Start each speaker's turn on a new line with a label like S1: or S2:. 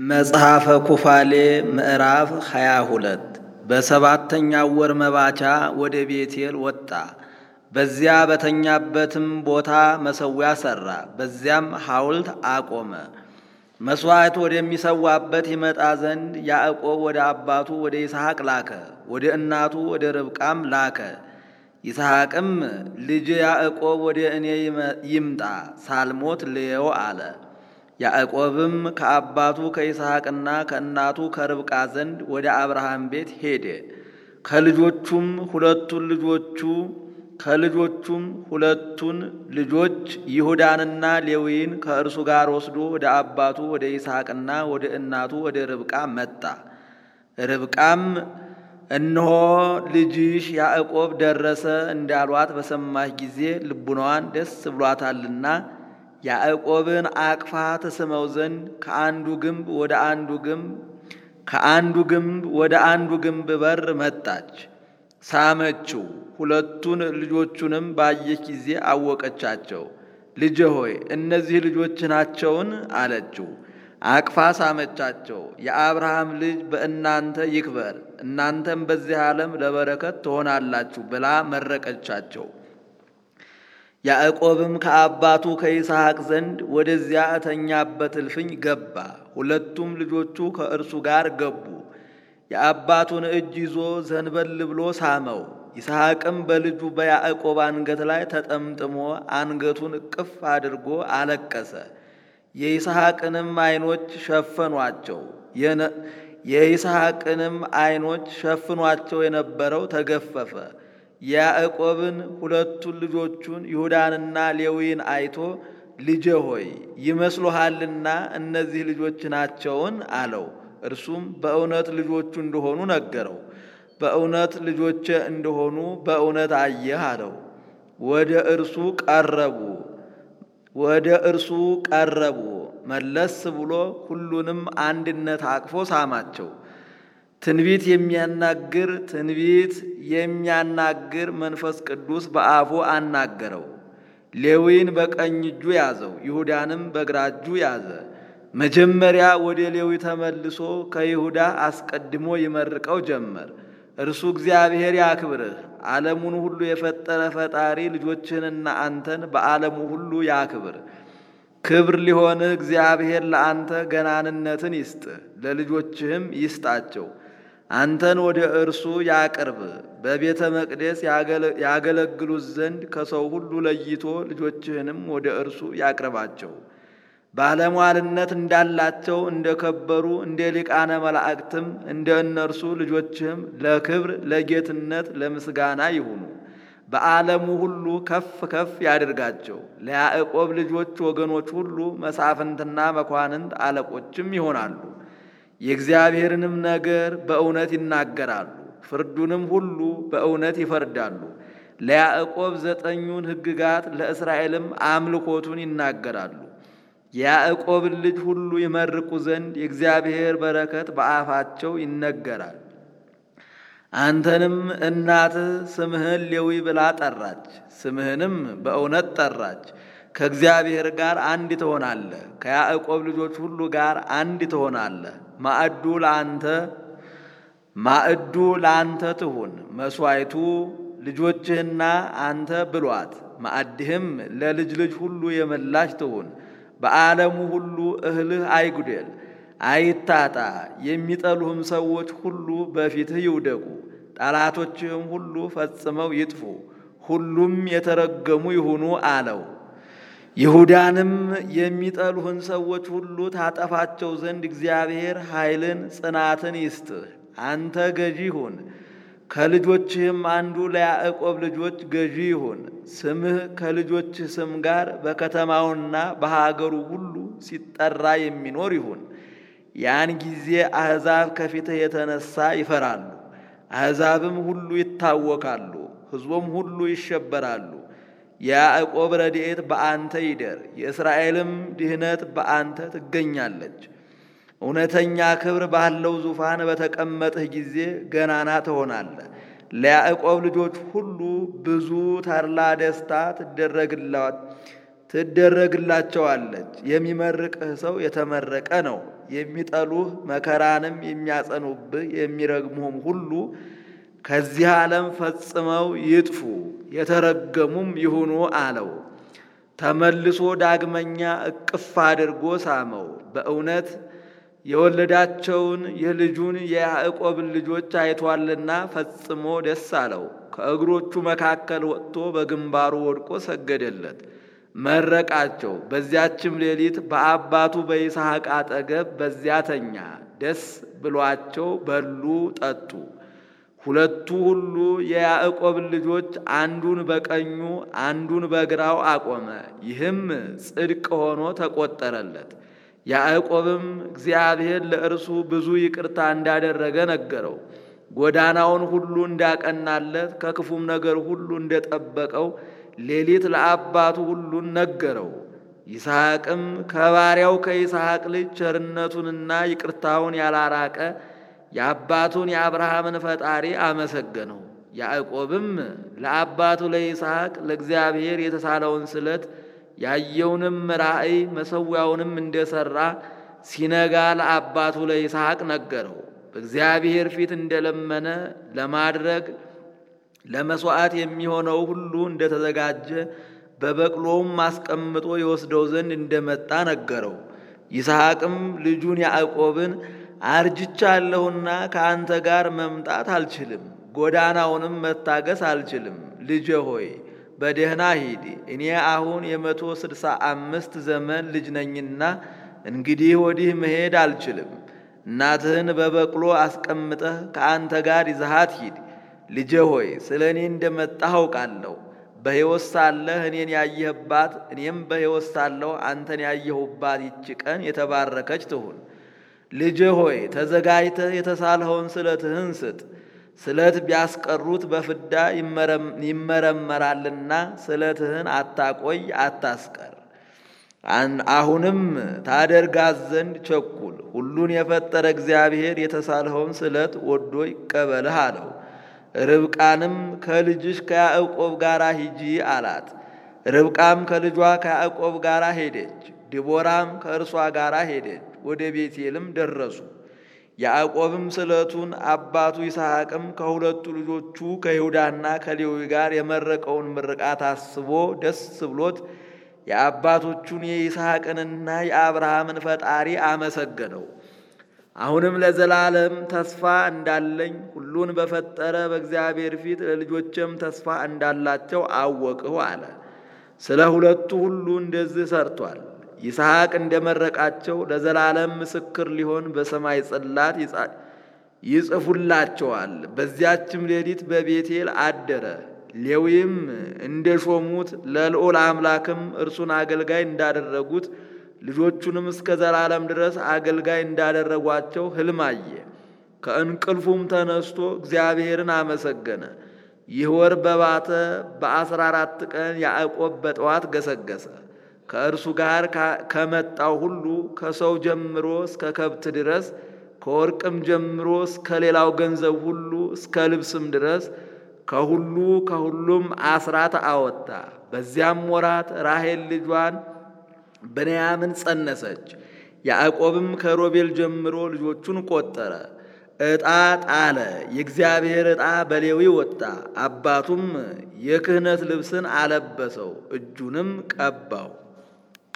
S1: መጽሐፈ ኩፋሌ ምዕራፍ ሃያ ሁለት በሰባተኛው ወር መባቻ ወደ ቤቴል ወጣ። በዚያ በተኛበትም ቦታ መሠዊያ ሠራ። በዚያም ሐውልት አቆመ። መሥዋዕት ወደሚሰዋበት ይመጣ ዘንድ ያዕቆብ ወደ አባቱ ወደ ይስሐቅ ላከ፣ ወደ እናቱ ወደ ርብቃም ላከ። ይስሐቅም ልጅ ያዕቆብ ወደ እኔ ይምጣ ሳልሞት ልየው አለ። ያዕቆብም ከአባቱ ከይስሐቅና ከእናቱ ከርብቃ ዘንድ ወደ አብርሃም ቤት ሄደ። ከልጆቹም ሁለቱን ልጆቹ ከልጆቹም ሁለቱን ልጆች ይሁዳንና ሌዊን ከእርሱ ጋር ወስዶ ወደ አባቱ ወደ ይስሐቅና ወደ እናቱ ወደ ርብቃ መጣ። ርብቃም እነሆ ልጅሽ ያዕቆብ ደረሰ እንዳሏት በሰማች ጊዜ ልቡናዋን ደስ ብሏታልና ያዕቆብን አቅፋ ትስመው ዘንድ ከአንዱ ግንብ ወደ አንዱ ግንብ ከአንዱ ግንብ ወደ አንዱ ግንብ በር መጣች። ሳመችው። ሁለቱን ልጆቹንም ባየች ጊዜ አወቀቻቸው። ልጄ ሆይ እነዚህ ልጆች ናቸውን? አለችው። አቅፋ ሳመቻቸው። የአብርሃም ልጅ በእናንተ ይክበር፣ እናንተም በዚህ ዓለም ለበረከት ትሆናላችሁ ብላ መረቀቻቸው። ያዕቆብም ከአባቱ ከይስሐቅ ዘንድ ወደዚያ እተኛበት እልፍኝ ገባ። ሁለቱም ልጆቹ ከእርሱ ጋር ገቡ። የአባቱን እጅ ይዞ ዘንበል ብሎ ሳመው። ይስሐቅም በልጁ በያዕቆብ አንገት ላይ ተጠምጥሞ አንገቱን እቅፍ አድርጎ አለቀሰ። የይስሐቅንም ዓይኖች ሸፈኗቸው የይስሐቅንም ዓይኖች ሸፍኗቸው የነበረው ተገፈፈ። ያዕቆብን ሁለቱን ልጆቹን ይሁዳንና ሌዊን አይቶ ልጄ ሆይ ይመስሉሃልና እነዚህ ልጆች ናቸውን? አለው። እርሱም በእውነት ልጆቹ እንደሆኑ ነገረው። በእውነት ልጆቼ እንደሆኑ በእውነት አየህ አለው። ወደ እርሱ ቀረቡ ወደ እርሱ ቀረቡ። መለስ ብሎ ሁሉንም አንድነት አቅፎ ሳማቸው። ትንቢት የሚያናግር ትንቢት የሚያናግር መንፈስ ቅዱስ በአፉ አናገረው። ሌዊን በቀኝ እጁ ያዘው፣ ይሁዳንም በግራ እጁ ያዘ። መጀመሪያ ወደ ሌዊ ተመልሶ ከይሁዳ አስቀድሞ ይመርቀው ጀመር። እርሱ እግዚአብሔር ያክብርህ፣ ዓለሙን ሁሉ የፈጠረ ፈጣሪ ልጆችህንና አንተን በዓለሙ ሁሉ ያክብር። ክብር ሊሆንህ እግዚአብሔር ለአንተ ገናንነትን ይስጥህ፣ ለልጆችህም ይስጣቸው። አንተን ወደ እርሱ ያቅርብ፣ በቤተ መቅደስ ያገለግሉት ዘንድ ከሰው ሁሉ ለይቶ ልጆችህንም ወደ እርሱ ያቅርባቸው። ባለሟልነት እንዳላቸው እንደ ከበሩ እንደ ሊቃነ መላእክትም እንደ እነርሱ ልጆችህም ለክብር ለጌትነት ለምስጋና ይሁኑ። በዓለሙ ሁሉ ከፍ ከፍ ያድርጋቸው። ለያዕቆብ ልጆች ወገኖች ሁሉ መሳፍንትና መኳንንት አለቆችም ይሆናሉ። የእግዚአብሔርንም ነገር በእውነት ይናገራሉ፣ ፍርዱንም ሁሉ በእውነት ይፈርዳሉ። ለያዕቆብ ዘጠኙን ሕግጋት ለእስራኤልም አምልኮቱን ይናገራሉ። የያዕቆብን ልጅ ሁሉ ይመርቁ ዘንድ የእግዚአብሔር በረከት በአፋቸው ይነገራል። አንተንም እናትህ ስምህን ሌዊ ብላ ጠራች፣ ስምህንም በእውነት ጠራች። ከእግዚአብሔር ጋር አንድ ትሆናለህ፣ ከያዕቆብ ልጆች ሁሉ ጋር አንድ ትሆናለህ። ማዕዱ ለአንተ ማዕዱ ለአንተ ትሁን፣ መሥዋዕቱ ልጆችህና አንተ ብሏት፣ ማዕድህም ለልጅ ልጅ ሁሉ የመላች ትሁን። በዓለሙ ሁሉ እህልህ አይጉደል አይታጣ። የሚጠሉህም ሰዎች ሁሉ በፊትህ ይውደቁ፣ ጠላቶችህም ሁሉ ፈጽመው ይጥፉ፣ ሁሉም የተረገሙ ይሁኑ አለው። ይሁዳንም የሚጠሉህን ሰዎች ሁሉ ታጠፋቸው ዘንድ እግዚአብሔር ኃይልን ጽናትን ይስጥህ። አንተ ገዢ ሁን፣ ከልጆችህም አንዱ ለያዕቆብ ልጆች ገዢ ይሁን። ስምህ ከልጆችህ ስም ጋር በከተማውና በሀገሩ ሁሉ ሲጠራ የሚኖር ይሁን። ያን ጊዜ አሕዛብ ከፊትህ የተነሳ ይፈራሉ፣ አሕዛብም ሁሉ ይታወካሉ፣ ሕዝቦም ሁሉ ይሸበራሉ። የያዕቆብ ረድኤት በአንተ ይደር፣ የእስራኤልም ድህነት በአንተ ትገኛለች። እውነተኛ ክብር ባለው ዙፋን በተቀመጥህ ጊዜ ገናና ትሆናለህ። ለያዕቆብ ልጆች ሁሉ ብዙ ተድላ ደስታ ትደረግላቸዋለች። የሚመርቅህ ሰው የተመረቀ ነው። የሚጠሉህ መከራንም የሚያጸኑብህ የሚረግሙህም ሁሉ ከዚህ ዓለም ፈጽመው ይጥፉ የተረገሙም ይሁኑ አለው። ተመልሶ ዳግመኛ እቅፍ አድርጎ ሳመው። በእውነት የወለዳቸውን የልጁን የያዕቆብን ልጆች አይቷልና ፈጽሞ ደስ አለው። ከእግሮቹ መካከል ወጥቶ በግንባሩ ወድቆ ሰገደለት፣ መረቃቸው። በዚያችም ሌሊት በአባቱ በይስሐቅ አጠገብ በዚያ ተኛ። ደስ ብሏቸው በሉ፣ ጠጡ። ሁለቱ ሁሉ የያዕቆብን ልጆች አንዱን በቀኙ አንዱን በግራው አቆመ። ይህም ጽድቅ ሆኖ ተቆጠረለት። ያዕቆብም እግዚአብሔር ለእርሱ ብዙ ይቅርታ እንዳደረገ ነገረው። ጎዳናውን ሁሉ እንዳቀናለት ከክፉም ነገር ሁሉ እንደጠበቀው ሌሊት ለአባቱ ሁሉን ነገረው። ይስሐቅም ከባሪያው ከይስሐቅ ልጅ ቸርነቱንና ይቅርታውን ያላራቀ የአባቱን የአብርሃምን ፈጣሪ አመሰገነው። ያዕቆብም ለአባቱ ለይስሐቅ ለእግዚአብሔር የተሳለውን ስለት ያየውንም ራእይ መሠዊያውንም እንደሠራ ሲነጋ ለአባቱ ለይስሐቅ ነገረው። በእግዚአብሔር ፊት እንደለመነ ለማድረግ ለመሥዋዕት የሚሆነው ሁሉ እንደተዘጋጀ በበቅሎውም አስቀምጦ የወስደው ዘንድ እንደመጣ ነገረው። ይስሐቅም ልጁን ያዕቆብን አርጅቻለሁና ከአንተ ጋር መምጣት አልችልም፣ ጎዳናውንም መታገስ አልችልም። ልጄ ሆይ በደህና ሂድ። እኔ አሁን የመቶ ስድሳ አምስት ዘመን ልጅ ነኝና እንግዲህ ወዲህ መሄድ አልችልም። እናትህን በበቅሎ አስቀምጠህ ከአንተ ጋር ይዘሃት ሂድ። ልጄ ሆይ ስለ እኔ እንደመጣህ አውቃለሁ። በሕይወት ሳለህ እኔን ያየህባት እኔም በሕይወት ሳለሁ አንተን ያየሁባት ይቺ ቀን የተባረከች ትሁን። ልጄ ሆይ ተዘጋጅተህ የተሳልኸውን ስለትህን ስጥ። ስለት ቢያስቀሩት በፍዳ ይመረመራልና ስለትህን አታቆይ፣ አታስቀር። አሁንም ታደርጋት ዘንድ ቸኩል። ሁሉን የፈጠረ እግዚአብሔር የተሳልኸውን ስለት ወዶ ይቀበልህ አለው። ርብቃንም ከልጅሽ ከያዕቆብ ጋር ሂጂ አላት። ርብቃም ከልጇ ከያዕቆብ ጋር ሄደች። ዲቦራም ከእርሷ ጋር ሄደች። ወደ ቤቴልም ደረሱ። ያዕቆብም ስለቱን አባቱ ይስሐቅም ከሁለቱ ልጆቹ ከይሁዳና ከሌዊ ጋር የመረቀውን ምርቃት አስቦ ደስ ብሎት የአባቶቹን የይስሐቅንና የአብርሃምን ፈጣሪ አመሰገነው። አሁንም ለዘላለም ተስፋ እንዳለኝ ሁሉን በፈጠረ በእግዚአብሔር ፊት ለልጆችም ተስፋ እንዳላቸው አወቅሁ አለ። ስለ ሁለቱ ሁሉ እንደዚህ ሰርቷል። ይስሐቅ እንደመረቃቸው ለዘላለም ምስክር ሊሆን በሰማይ ጽላት ይጽፉላቸዋል። በዚያችም ሌሊት በቤቴል አደረ። ሌዊም እንደ ሾሙት ለልዑል አምላክም እርሱን አገልጋይ እንዳደረጉት ልጆቹንም እስከ ዘላለም ድረስ አገልጋይ እንዳደረጓቸው ሕልም አየ። ከእንቅልፉም ተነስቶ እግዚአብሔርን አመሰገነ። ይህ ወር በባተ በአስራ አራት ቀን ያዕቆብ በጠዋት ገሰገሰ። ከእርሱ ጋር ከመጣው ሁሉ ከሰው ጀምሮ እስከ ከብት ድረስ ከወርቅም ጀምሮ እስከ ሌላው ገንዘብ ሁሉ እስከ ልብስም ድረስ ከሁሉ ከሁሉም አስራት አወጣ። በዚያም ወራት ራሔል ልጇን ብንያምን ጸነሰች። ያዕቆብም ከሮቤል ጀምሮ ልጆቹን ቆጠረ፣ ዕጣ ጣለ። የእግዚአብሔር ዕጣ በሌዊ ወጣ። አባቱም የክህነት ልብስን አለበሰው፣ እጁንም ቀባው።